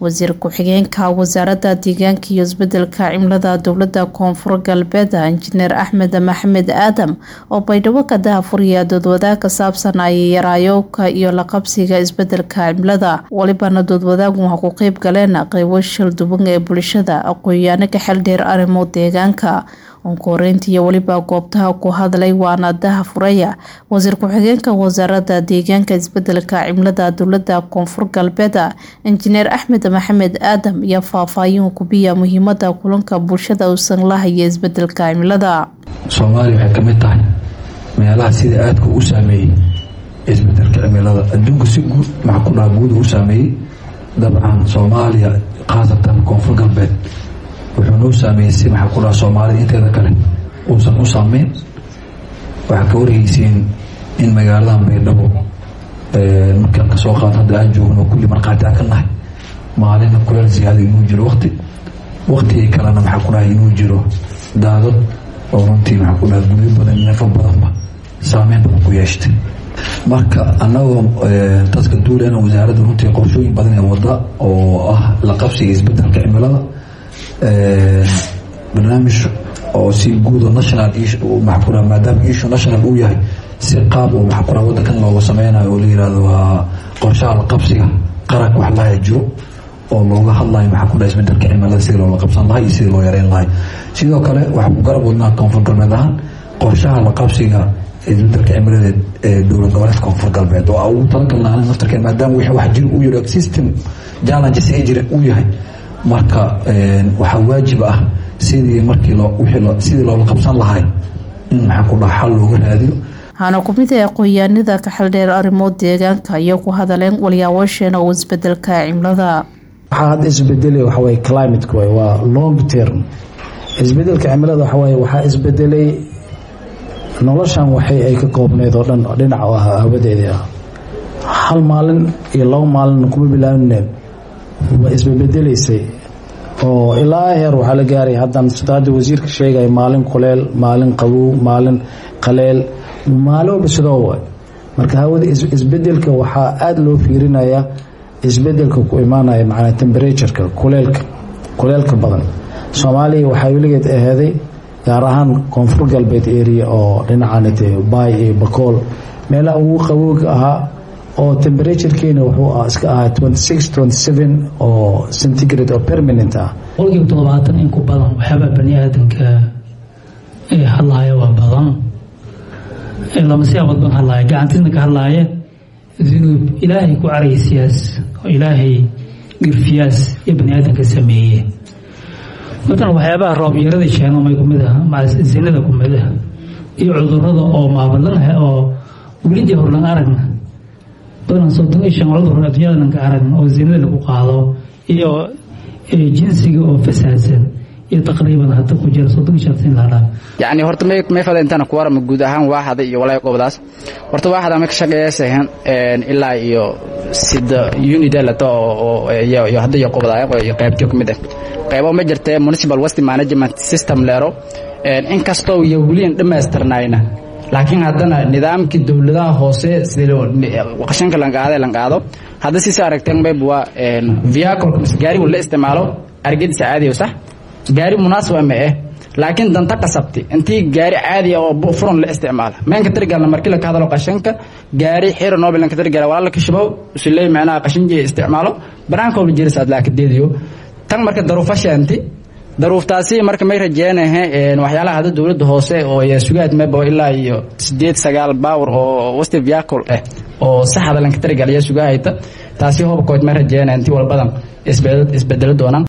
wasiir ku-xigeenka wasaaradda deegaanka iyo isbedelka cimilada dowlada koonfur galbeed injineer axmed maxamed aadam oo baydhabo ka dahafuriya doodwadaag ka saabsan ay yaraayowka iyo la qabsiga isbedelka cimilada walibana doodwadaagu waxa ku qeyb galeen qeybo shalduban ee bulshada aqoon-yaano ka xeldheer arrimo deegaanka onkoreynta iyo weliba goobtaha ku hadlay waana dahafuraya wasiir ku-xigeenka wasaaradda deegaanka isbedelka cimilada dowlada koonfur galbeed injineer axmed maxamed aadam iyo faahfaahin kubiya muhiimada kulanka bulshada uusan la haya isbedelka cimilada soomaaliya waxay kamid tahay meelaha sida aadka u saameeyey isbedelka cimilada adduunka si guud maxaa ku dhaha guud u saameeyey dabcan soomaaliya khaasatan koonfur galbeed wuxuu noo saameeyey si maxaa ku dhaha soomaalida inteeda kale uusan u saameyn waxaa ka warheysiin in magaaladan baydhabo markaan kasoo qaado hadda aan joogno kulli markhaati aan ka nahay maalina kuleel ziyaada inuu jiro waqti waqtigii kalena maxaa ku dhahay inuu jiro daadad oo runtii maxaa ku dhaha guryo badan neefo badanba saameyn badan ku yeeshtay marka anagoo dadka duulena wasaaradda runtii qorshooyin badan ee wada oo ah la qabsiga isbedelka cimilada barnaamij oo si guudo national maxaa maadaama issue national uu yahay si qaab uu maxaa kura wadankan looga sameynayo oo la yirahdo waa qorshaha la qabsiga qaranka wax laaya jiro oo looga hadlayo maxaa ku dhaha isbedelka cimilada sidii loola qabsan lahay iyo sidii loo yareyn lahay sidoo kale waxaa ku garab wadnaa koonfur galbeed ahaan qorshaha la qabsiga isbedelka cimilada ee dowlad goboleedka koonfur galbeed oo ugu talagalna aniga naftarkeen maadaama wixii wax jiro uu yiro system challenges ee jira uu yahay marka waxaa waajib ah sidii markii sidii loola qabsan lahay in maxaa ku dhaha xal looga raadiyo waxaana kumid ah aqoon-yaanada ka xeldheer arrimo deegaanka iyo ku hadaleen walyaawasheena oo isbedelka cimilada waxaa hadda isbedelay waxaweye climateka waay waa long term isbedelka cimilada waxawaaye waxaa isbedelay noloshan waxay ay ka koobneyd oo dhan dhinac oo ah hawadeedii ah hal maalin iyo labo maalin kuma bilaabineen waa isbabedelaysay oo ilaa heer waxaa la gaaray haddan sida hadda wasiirka sheegaya maalin kuleel maalin qabow maalin qaleel maalin walba sidoo waay marka hawada isbedelka waxaa aada loo fiirinaya isbedelka ku imaanaya macnaa temberatuurka kuleelka kuleelka badan soomaaliya waxaa weligeed aheeday gaar ahaan koonfur galbeed area oo dhinacanite baay iyo bakool meelaha ugu qabowga ahaa oo temberaturekeena wuxuu iska ahaa oo centigrade oo permanent ah boqolkiiba toddobaatan in ku badan waxyaabaa bani aadanka ee hadlaaya waa badan lama siyaabood ban hadlaaya gacantiisna ka hadlaaya dunuub ilaahay ku caraysiyaas oo ilaahay dhirfiyaas iyo bani aadanka sameeye matalan waxyaabaha roob yarada sheegamay kumid ah zinada kumid ah iyo cudurada oo maabadanah oo weligii horlan aragna badan soddon iyo shan cudur adduunyadan ka aragna oo zinada lagu qaado iyo jinsiga oo fasaadsan iyo taqriiban hadda ku jira soddon iyo shan sin laadhaa yacni horta may may fada intana ku warama guud ahaan waaxada iyo walaahi qobdaas horta waaxada ma ka shaqeeyaysahan ilaa iyo sida unida lato oo iyo hadda iyo qobdaaya iyo qaybtiyo ka mid ah qaybo ma jirtee municipal waste management system leero inkastoo iyo weliyan dhammaystirnayna laakiin haddana nidaamkii dowladaha hoose qashanka lanqaade lanqaado hadda sisa aragteen mayb waa vehicle mise gaarigu la isticmaalo argadiisa caadiyo sax gaari munaasaba ma eh laakiin danta qasabti intii gaari caadiya oo furan la isticmaala meenka tirgalna markii la ka hadalo qashanka gaari xiro noobilanka tirgala walaa la kashabow usuley macnaha qashinjiya isticmaalo banaankoobla jiris aad laakadeediyo tan marka daruufashaanti daruuftaasi marka may rajeenahe waxyaalaha hadda dowladda hoose oo sugaad mebo ilaa iyo sideed sagaal baawr oo wasti vehicle ah oo saxda lanka tirgal iyo sugahayta taasi hobkood may rajeena intii walbadan isbedelo doonaan